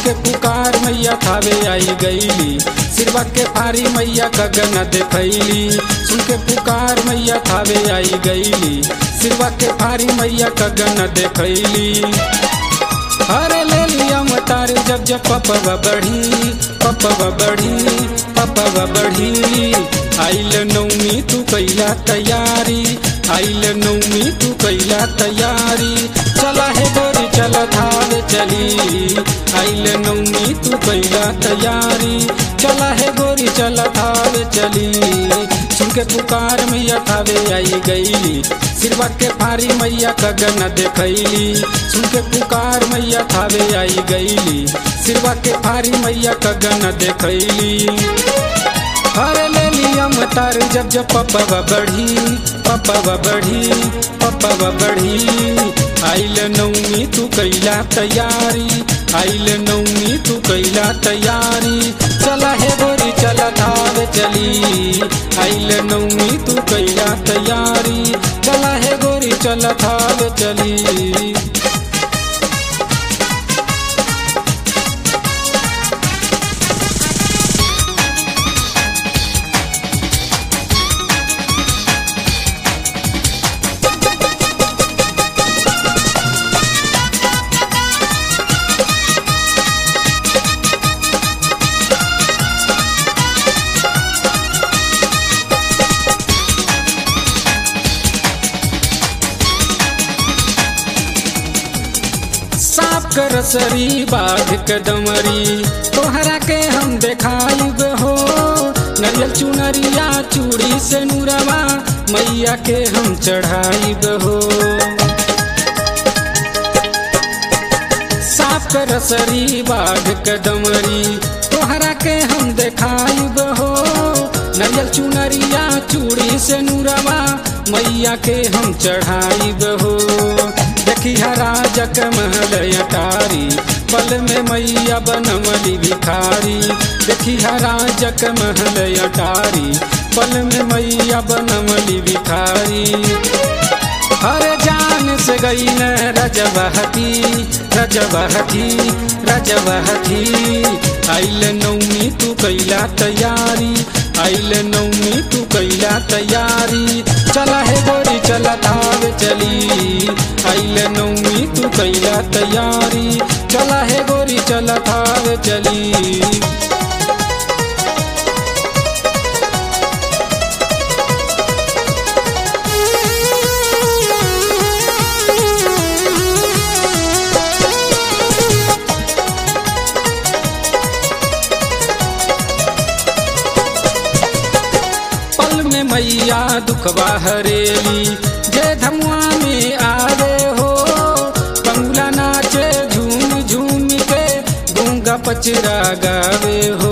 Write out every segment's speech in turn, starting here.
के पुकार मैया थावे आई गईली सिरवा के फारी मैया गगन देखैली सुन के पुकार मैया थावे आई गईली सिरवा के फारी मैया गगन देखैली अरे ले लिया मतार जब जब पपवा बढ़ी पपवा बढ़ी पपवा बढ़ी आइल नौमी तू कैला तैयारी आइल नौमी तू कैला तैयारी चला है गोरी चला धावे चली आइल नौमी तू कैला तैयारी चला है गोरी चला धावे चली सुन के पुकार मैया थावे आई गईली सिरवा के फारी मैया गगन देखैली सुन के पुकार मैया थावे आई गईली सिरवा के फारी मैया गगन देखैली हरे ले लिया मतार जब जब पपवा बढ़ी पपवा बढ़ी पपवा बढ़ी आइल नौमी तू कैला तैयारी आइल नौमी तू कैला तैयारी चला है गोरी चला धावे चली आइल नौमी तू कैला तैयारी चला है गोरी चला धावे चली सांप कर सरी बाघ कदमरी तोहरा के हम देखाइब हो नरियल चुनरिया चूड़ी से नूरवा मैया के हम चढ़ाइब हो सांप कर सरी बाघ कदमरी तोहरा के हम देखाइब हो नरियल चुनरिया चूड़ी से नूरवा मैया के हम चढ़ाइब हो देखी राजक महल अटारी पल में मैया बनमली भिखारी देखी राजक महल अटारी पल में मैया बनमली भिखारी हरे जान से गई न रजबहती रजबहती रजबहती आइल नौमी तू कैला तैयारी आइल नौमी तू कैला तैयारी चला है गोरी चला धावे चली आइल नौमी तू कैला तैयारी चला है गोरी चला धावे चली पल में मैया दुखवा हरेली जे धमुआ में आवे हो पंगुला नाचे झूम झूम के गूंगा पचरा गावे हो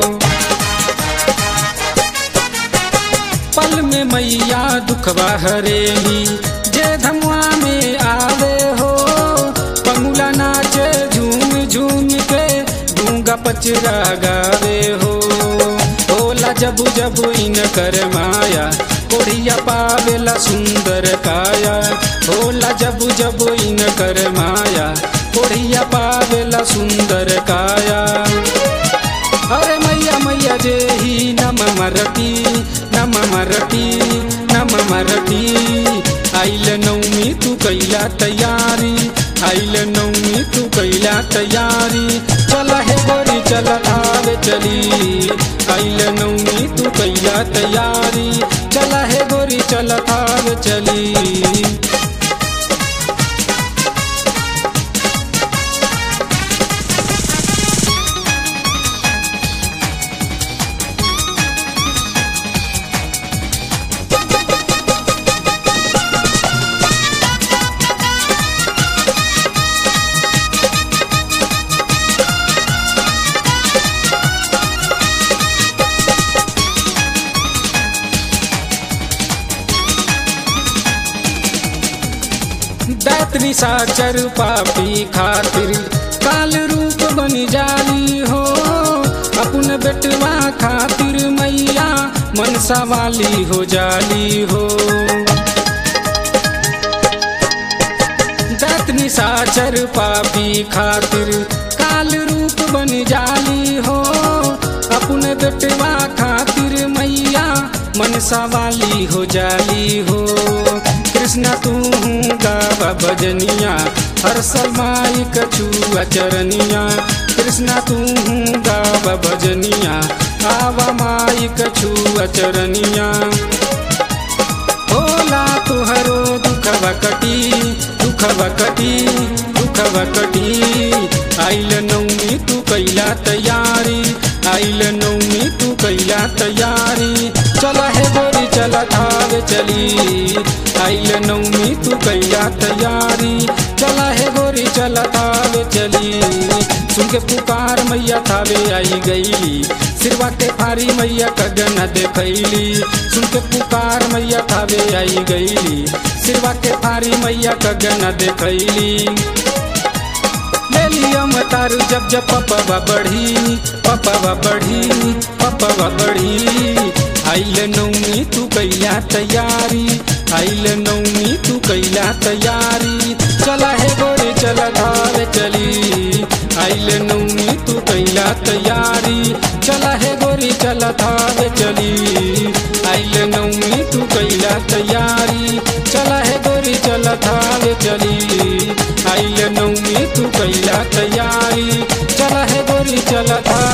पल में मैया दुखवा हरेली जे धमुआ में आवे हो पंगुला नाचे झूम झूम के गूंगा पचरा गावे हो होला जबु जबु इन कर माया कोढ़िया पावेला सुंदर काया होला जबु जबु इन कर माया कोढ़िया पावेला सुंदर काया अरे मैया मैया जे ही नम मरती नम मरती नम मरती आइल नौमी तू कैला तैयारी आइल नौमी तू कैला तैयारी चला है गोरी चला धावे चली आइल नौमी तू कैला तैयारी चला है गोरी चला धावे चली दैतनी साचर पापी खातिर काल रूप बन जाली हो अपन बेटवा खातिर मैया मनसा वाली हो जाली हो दैतनी निशाचर पापी खातिर काल रूप बन जाली हो अपने बेटवा खातिर मैया मनसा वाली हो जाली हो कृष्णा तू गावा भजनिया हर सलमाई कछुआ चरनिया कृष्णा तू गावा भजनिया आवा माई कछुआ चरनिया होला तुहरो दुखवा कटी दुखवा कटी दुखवा कटी आइल नौमी तू कैला तैयारी आइल नौमी तू कैला तैयारी चला है गोरी चला थावे चली आइल नौमी तू कैला तैयारी चला है गोरी चला थावे चली सुन के पुकार मैया थावे आई गईली सिरवा के फारी मैया कगन देखैली सुन के पुकार मैया थावे आई गईली सिरवा के फारी मैया कगन देखैली ले लिया मतारू जब जब पपवा बढ़ी पपवा बढ़ी पपवा बढ़ी आइल नौमी तू कैला तैयारी आइल नौमी तू कैला तैयारी चला है गोरे चला धावे चली आइल नौमी तू कैला तैयारी चला है गोरी चला धावे चली आइल नौमी तू कैला तैयारी चला है गोरी चला धावे चली आइल नौमी तू कैला तैयारी चला है गोरी चला था